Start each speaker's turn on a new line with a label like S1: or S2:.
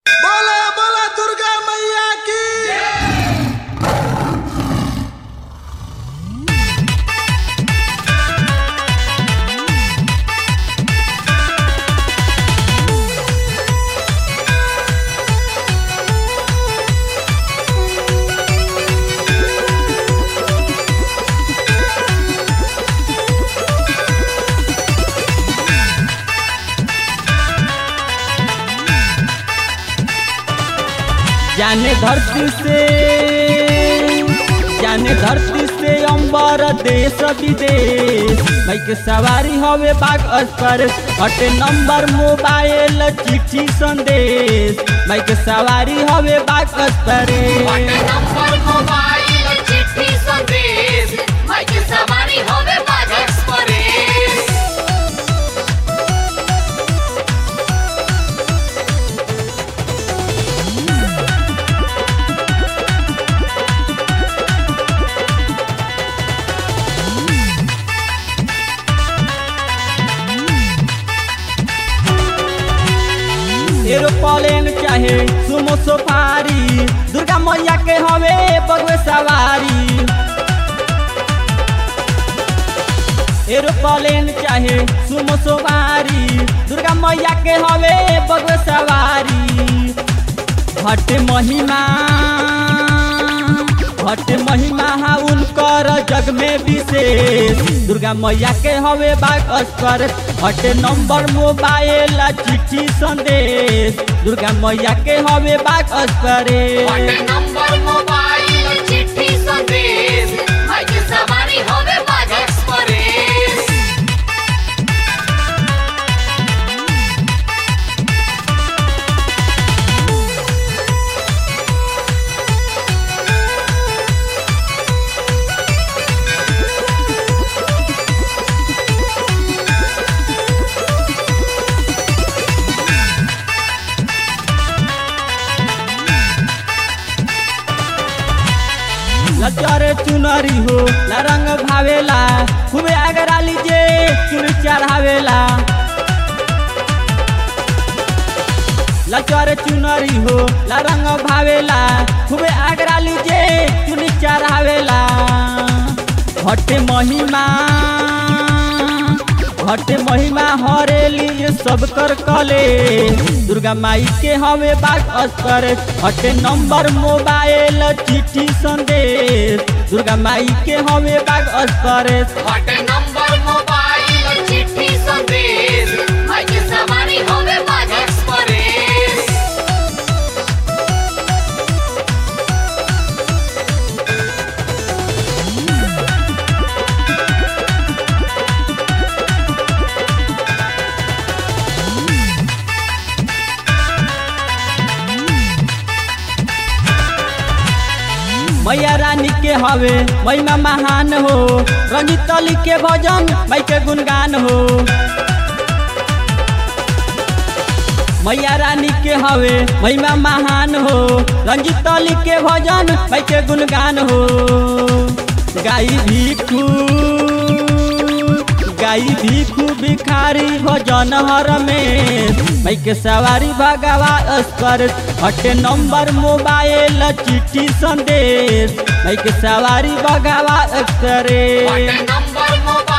S1: बोला बोला दुर्गा मैया की
S2: जाने धरती से जाने धरती से अंबर देश विदेश बाइक सवारी हवे बाग अस्तर हटे नंबर मोबाइल चिट्ठी संदेश बाइक सवारी हवे बाग अस्तर
S3: नंबर मोबाइल चिट्ठी संदेश माइक सवारी होवे बाग एक्सप्रेस
S2: एरोप्लेन चाहे सुमो सफारी दुर्गा मैया के हवे बगवे सवारी एरोप्लेन चाहे सुमो सवारी दुर्गा मैया के हवे बगवे सवारी हट महिमा हट महिमा हा उनकर जग में विशेष दुर्गा मैया के हवे बाग अस्कर हट नंबर मोबाइल चिट्ठी संदेश दुर्गा मैया के हवे बाग अस्कर
S3: नंबर मोबाइल चिट्ठी संदेश माइक सवारी होवे बाग एक्सप्रेस
S2: लचरे चुनरी हो ला रंग भावेला खूबे आगरा लीजे चुन चढ़ावेला लचरे चुनरी हो ला रंग भावेला खूबे आगरा लीजे चुन चढ़ावेला हटे महिमा हटे महिमा हरेली सब कर कले दुर्गा माई के हवे बाग अस्तर हटे नंबर मोबाइल चिट्ठी संदेश दुर्गा माई के हवे बाग अस्तर
S3: हट नंबर मोबाइल चिट्ठी संदेश माइक सवारी होवे बाग एक्सप्रेस
S2: मैया रानी के हवे महिमा महान हो रंजित अली के भजन माई के गुणगान हो मैया रानी के हवे महिमा महान हो रंजित अली के भजन माई के गुणगान हो गाई भिखू गाई भिखू भिखारी भजन हर में माई के सवारी भगवा अस्कर हटे नंबर मोबाइल चिट्ठी संदेश माई के सवारी भगवा अस्कर
S3: हट नंबर मोबाइल